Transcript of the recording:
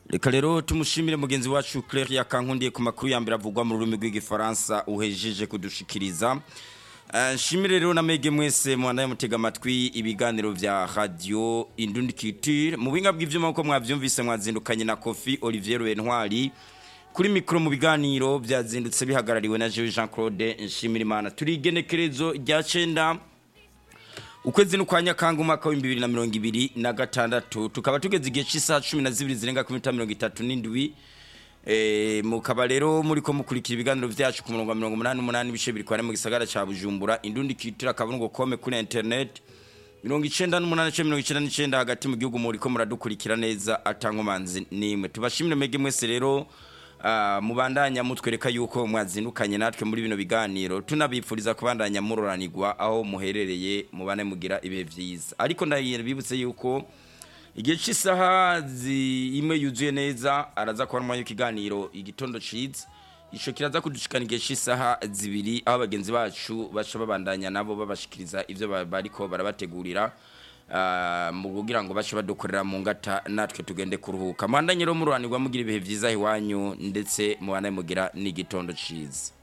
reka rero tumushimire mugenzi wacu Claire yakankundiye ku makuru ya mbere avugwa mu rurimi rw'igifaransa uhejeje kudushikiriza Eh, nshimire rero na mege mwese mwana mutega amatwi ibiganiro vya radio Indundi Culture mu binga bw'ivyuma uko mwavyumvise mwazindukanye na Kofi Olivier Rwentwari kuri mikro mu biganiro byazindutse bihagarariwe na Jean Jean Claude nshimire imana turi igenekerezo rya cenda ukwezi nukwanya kanga umwaka wa 2026 tukaba tugeze igihe cy'isaha 12 zirenga ku minota 37 Eh, mukaba rero muri ko mukurikira ibiganiro vyacu ku murongo wa 88 ibice biri kware mu gisagara ca Bujumbura Indundi Culture akabungo kome kuri internet 98 hagati mu gihugu muri ko muradukurikira neza atankomanzi nimwe tubashimire mege mwese rero Uh, mubandanya mutwereka yuko mwazindukanye natwe muri bino biganiro tunabipfuriza kubandanya muroranirwa aho muherereye mubane mugira ibihe vyiza ariko ndabibutse yuko igihe cy'isaha imwe yuzuye neza araza kuba ikiganiro igitondo ciza ico kiraza kudushikana igihe cy'isaha zibiri aho abagenzi bacu baca babandanya nabo babashikiriza ivyo ba- bariko barabategurira ah, mu kugira ngo bace badukorera mu ngata natwe tugende kuruhuka mwandanye rero muruhanirwa mugira ibihe vyiza iwanyu ndetse mubandanye mugira n'igitondo ciza